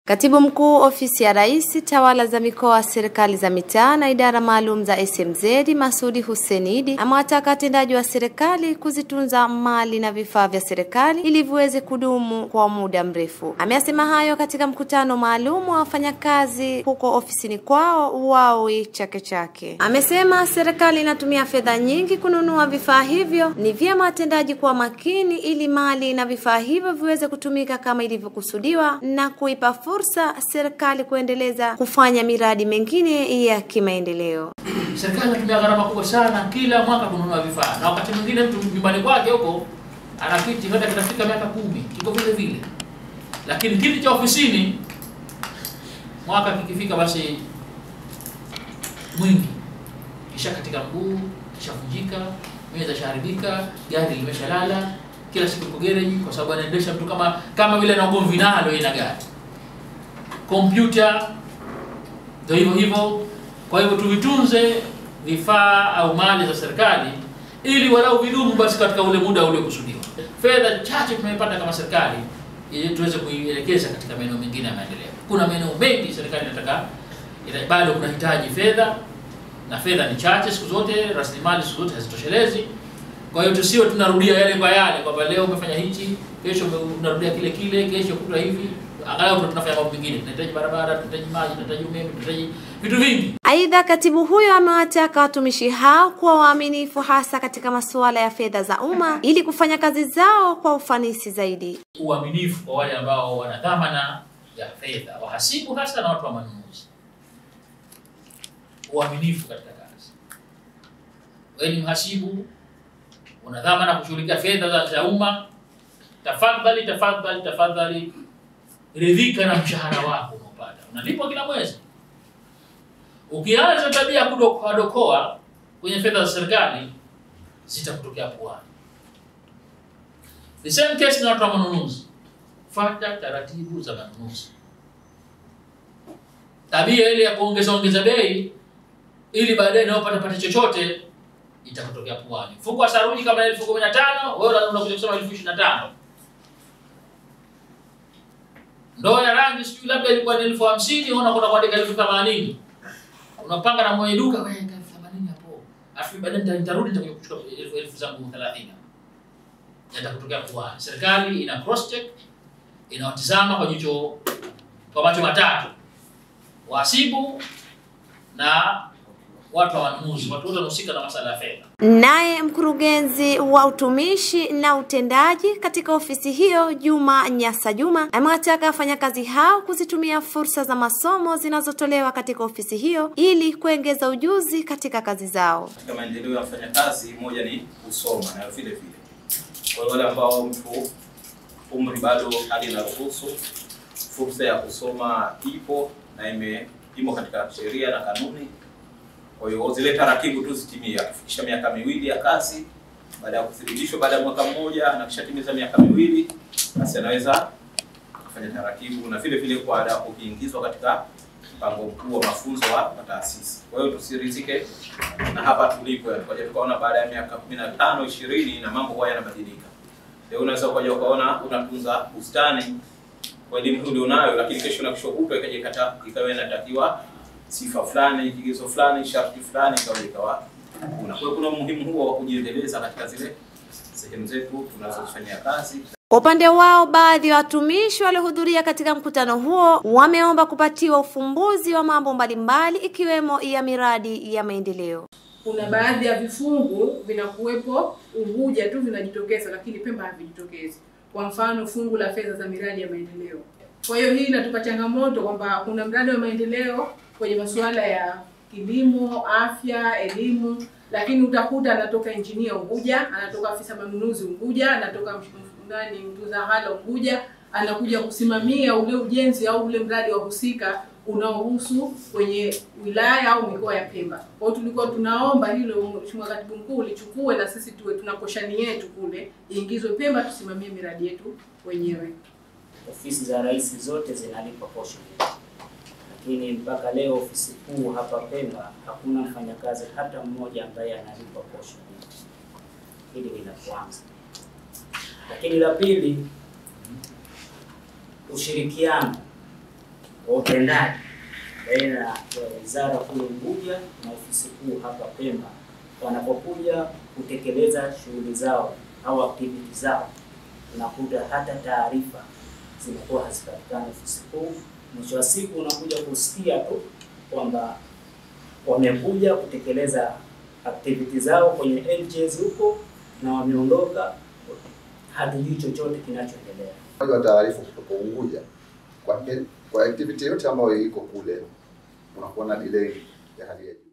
Katibu Mkuu Ofisi ya Rais, Tawala za Mikoa, Serikali za Mitaa na Idara Maalum za SMZ, Masudi Hussein Idi amewataka watendaji wa serikali kuzitunza mali na vifaa vya serikali ili viweze kudumu kwa muda mrefu. Ameyasema hayo katika mkutano maalum wa wafanyakazi huko ofisini kwao Wawi Chake Chake. Amesema serikali inatumia fedha nyingi kununua vifaa hivyo, ni vyema watendaji kuwa makini ili mali na vifaa hivyo viweze kutumika kama ilivyokusudiwa na kuipa fursa serikali kuendeleza kufanya miradi mingine ya kimaendeleo. Serikali inatumia gharama kubwa sana kila mwaka kununua vifaa, na wakati mwingine mtu nyumbani kwake huko ana kiti hata kinafika miaka kumi kiko vile vile, lakini kiti cha ofisini mwaka kikifika, basi mwingi kisha katika mguu kishavunjika, meza shaharibika, gari limeshalala, kila siku iko gereji, kwa sababu anaendesha mtu kama kama vile na ugomvi nalo ina gari kompyuta ndio hivyo hivyo. Kwa hivyo tuvitunze vifaa au mali za serikali ili walau vidumu basi katika ule muda uliokusudiwa. Fedha chache tumepata kama serikali ili tuweze kuielekeza katika maeneo mengine ya maendeleo. Kuna maeneo mengi serikali inataka ina, bado kunahitaji fedha na fedha ni chache siku zote, rasilimali siku zote hazitoshelezi. Kwa hiyo tusiwe tunarudia yale kwa yale kwamba leo umefanya hichi, kesho unarudia kile kile, kesho kutwa hivi angalau tunafanya mambo mengine, tunahitaji barabara, tunahitaji maji, tunahitaji umeme, tunahitaji vitu vingi. Aidha, katibu huyo amewataka watumishi hao kuwa waaminifu hasa katika masuala ya fedha za umma ili kufanya kazi zao kwa ufanisi zaidi. Uaminifu kwa wale ambao wana dhamana ya fedha, wahasibu hasa na watu wa manunuzi. Uaminifu katika kazi. Wewe ni mhasibu, una dhamana kushughulikia fedha za, za umma, tafadhali tafadhali tafadhali ridhika na mshahara wako unaopata, unalipwa kila mwezi. Ukianza tabia ya kudokoa dokoa kwenye fedha za serikali zitakutokea puani. The same case na watu wa manunuzi, fuata taratibu za manunuzi. Tabia ile ya kuongeza ongeza bei ili baadaye nao pata pata chochote itakutokea puani. Mfuko wa saruji kama elfu kumi na tano wewe unakuja kusema elfu ishirini na tano ndoo ya rangi sijui labda ilikuwa ni elfu hamsini unakwenda kuandika elfu themanini unapanga na mwenye duka wewe elfu themanini hapo, afu baadaye nitarudi nitakuja kuchukua elfu elfu zangu thelathini yatakutokea puani. Serikali ina cross check, inawatizama kwa jicho kwa macho matatu, wahasibu na watu wa manunuzi, watu wote wanahusika na masuala ya fedha. Naye mkurugenzi wa utumishi na utendaji katika ofisi hiyo Juma Nyasa Juma amewataka wafanyakazi hao kuzitumia fursa za masomo zinazotolewa katika ofisi hiyo ili kuongeza ujuzi katika kazi zao. Katika maendeleo ya wafanyakazi, moja ni kusoma, na vile vile kwa wale ambao mtu umri bado hali inaruhusu, fursa ya kusoma ipo na ime imo katika sheria na kanuni kwa hiyo zile taratibu tu zitimie, akifikisha miaka miwili ya kazi, baada ya kuthibitishwa baada ya mwaka mmoja na kishatimiza miaka miwili, basi anaweza kufanya taratibu, na vile vile kwa ada ukiingizwa katika mpango mkuu wa mafunzo wa taasisi. Kwa hiyo tusirizike na hapa tulipo, tukaja tukaona baada ya miaka 15 20 na mambo haya yanabadilika. Leo unaweza ukaja ukaona unatunza bustani kwa elimu hii ulionayo, lakini kesho na kesho kutwa ikaja ikata ikawa inatakiwa sifa fulani, kigezo fulani, sharti fulani, ikawa ikawa kuna. Kwa hiyo kuna umuhimu huo wa kujiendeleza katika zile sehemu zetu tunazofanyia kazi. Kwa upande wao, baadhi ya watumishi waliohudhuria katika mkutano huo wameomba kupatiwa ufumbuzi wa mambo mbalimbali ikiwemo ya miradi ya maendeleo. Kuna baadhi ya vifungu vinakuwepo Unguja tu vinajitokeza, lakini Pemba havijitokezi. Kwa mfano, fungu la fedha za miradi ya maendeleo. Kwa hiyo hii inatupa changamoto kwamba kuna mradi wa maendeleo kwenye masuala ya kilimo, afya, elimu, lakini utakuta anatoka injinia Unguja, anatoka afisa manunuzi Unguja, anatoka nani mtunza hala Unguja, anakuja kusimamia ule ujenzi au ule mradi wa husika unaohusu kwenye wilaya au mikoa ya Pemba. Kwa hiyo tulikuwa tunaomba hilo, Mheshimiwa Katibu Mkuu, lichukue na sisi tuwe tuna koshani yetu kule, iingizwe Pemba, tusimamie miradi yetu wenyewe. Ofisi za rais zote zinalipa posho, lakini mpaka leo ofisi kuu hapa Pemba hakuna mfanyakazi hata mmoja ambaye analipa posho. Hili ni la kwanza, lakini la pili, ushirikiano utendaji baina ya wizara kule Unguja na ofisi kuu hapa Pemba wanapokuja kutekeleza shughuli zao au activity zao, unakuta hata taarifa zinakuwa hazipatikani ofisi kuu. Mwisho wa siku unakuja kusikia tu kwamba wamekuja kutekeleza activity zao kwenye NGOs huko na wameondoka, hatujui chochote kinachoendelea. wa taarifa kutoka Unguja kwa, kwa activity yote ambayo iko kule unakuwa na delay ya hali ya juu.